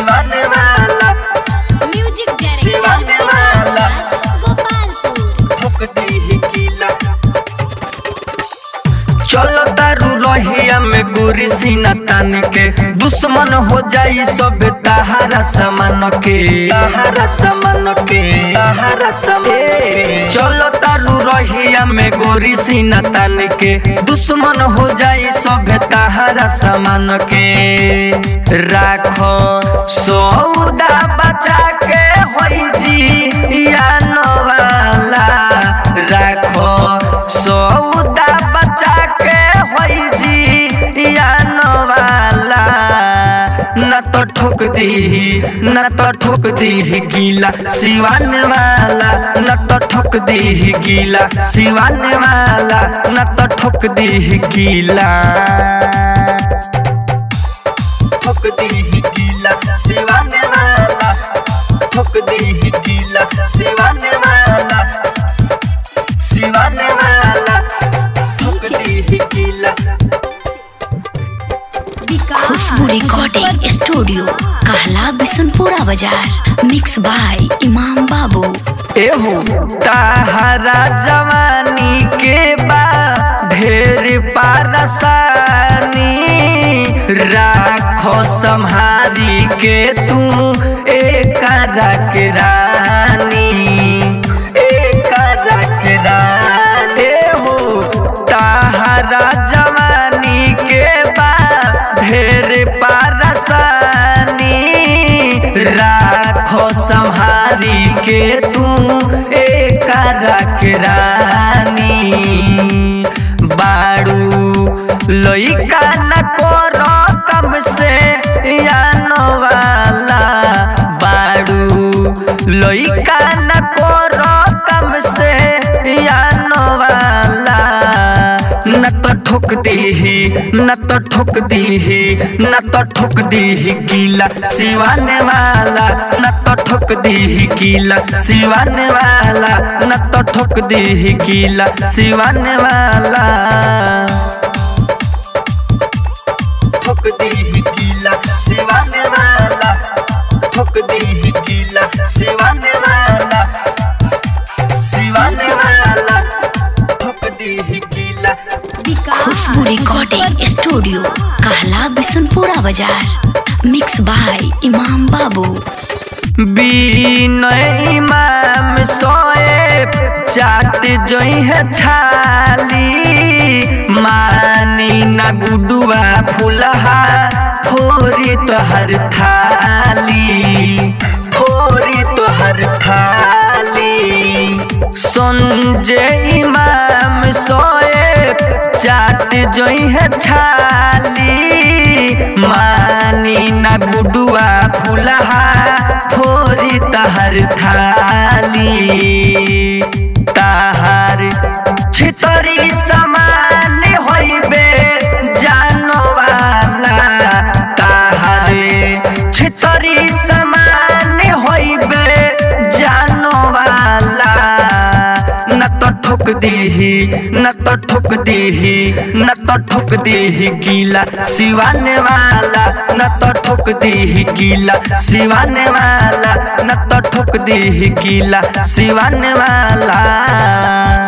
सिवाने वाला म्यूजिक सिवाने वाला। गोपालपुर ठोक दी गीला चलो दारू रहिया में गोरी सीना तान के दुश्मन हो जाई सब तहारा समान के तहारा समान के तहारा समान चलो दारू रहिया में गोरी सीना तान के दुश्मन हो जाई सब तहारा समान के राखो सौदा बचा के होई जी या नवाला राखो सौदा बचा के होई जी या नवाला न तो ठोक दी न तो ठोक दी गीला सिवान वाला न तो ठोक दी गीला सिवान वाला न तो ठोक दी गीला ठोक दी गीला सिवान वाला ठोक दी गीला सिवान वाला सिवान वाला ठोक दी गीला खुशबू रिकॉर्डिंग स्टूडियो कहला बिशनपुरा बाजार मिक्स बाय इमाम बाबू एहो ताहरा जवानी के बा ढेर पारसानी राखो संहारी के तू एक के रानी एक के रानी एहो ताहरा जवानी के बा ढेर पारसानी राखो संहारी के तू एक रानी बाड़ू लइका न करो कम से यानो वाला बाड़ू लइका न करो कम से यानो वाला न तो ठोक दी न तो ठोक दी न तो ठोक दी गीला सिवाने वाला न तो ठोक दी गीला सिवाने वाला न तो ठोक दी गीला सिवाने वाला ठोक दी गीला सिवाने वाला ठोक दी गीला सिवाने वाला सिवाने वाला ठोक दी गीला खुशबू रिकॉर्डिंग स्टूडियो कहला बिशनपुरा बाजार मिक्स बाय इमाम बाबू बीनय इमाम सोए चाट जोई है छाली मानी ना गुडुआ फुलहा फोरी तोहर थाली फोरी तोहर थाली संजय इमाम सोए चाट जोई है छाली मानी ना गुडुआ फुलहा फोरी तहर थाली तहार छितरी समान होइबे जानो वाला तहार छितरी समान होइबे जानो वाला न तो ठोक दी न तो ठोक दी न तो ठोक दी गीला सिवाने वाला न तो ठोक दी गीला सिवाने वाला न तो ठोक दी गीला सिवाने वाला